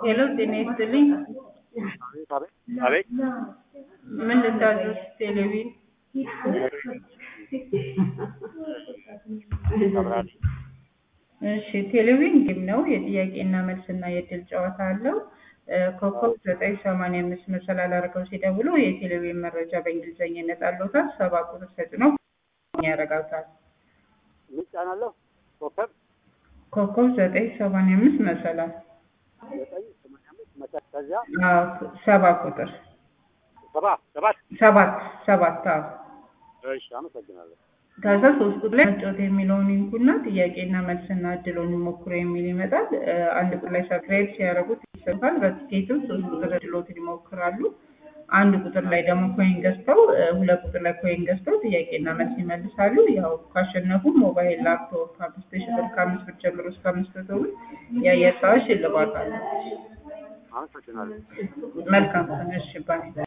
ሄሎ ጤና ይስጥልኝ። አቤት አቤት አቤት ምን ልታዘዝ? ቴሌቪዥን አብራሪ እሺ፣ ቴሌቪዥን ጌም ነው። የጥያቄና መልስና የእድል ጨዋታ አለው። እ ኮከብ ዘጠኝ ሰማንያ አምስት መሰላል አድርገው ሲደውሉ የቴሌቪዥን መረጃ በእንግሊዝኛ ይመጣልዎታል። ሰባ ቁጥር ተጭነው ያረጋግጣል። ምን ጫናለሁ? ኮከብ ኮከብ ዘጠኝ ሰማንያ አምስት መሰላል ዘጠኝ ሰማንያ አምስት መሰ- ከዚያ አዎ፣ ሰባ ቁጥር ሰባ ሰባት ሰባት ሰባት አዎ እሺ አመሰግናለሁ። ከዛ ሶስት ቁጥር ላይ መጫወት የሚለውን ይንኩና ጥያቄና መልስና እድሎን ይሞክሩ የሚል ይመጣል። እ አንድ ቁጥር ላይ ሰብስክራይብ ሲያደርጉት ይሰፋል። በቲኬትም ሶስት ቁጥር እድሎትን ይሞክራሉ። አንድ ቁጥር ላይ ደግሞ ኮይን ገዝተው እ ሁለት ቁጥር ላይ ኮይን ገዝተው ጥያቄና መልስ ይመልሳሉ። ያው ካሸነፉ ሞባይል፣ ላፕቶፕ አምስት ሺህ ብር ከአምስት ብር ጀምሮ እስከ አምስት መቶ ብር የአየር ሰዓት ሽልማት አለ። አመሰግናለሁ። መልካም ቀን። እሺ ባይ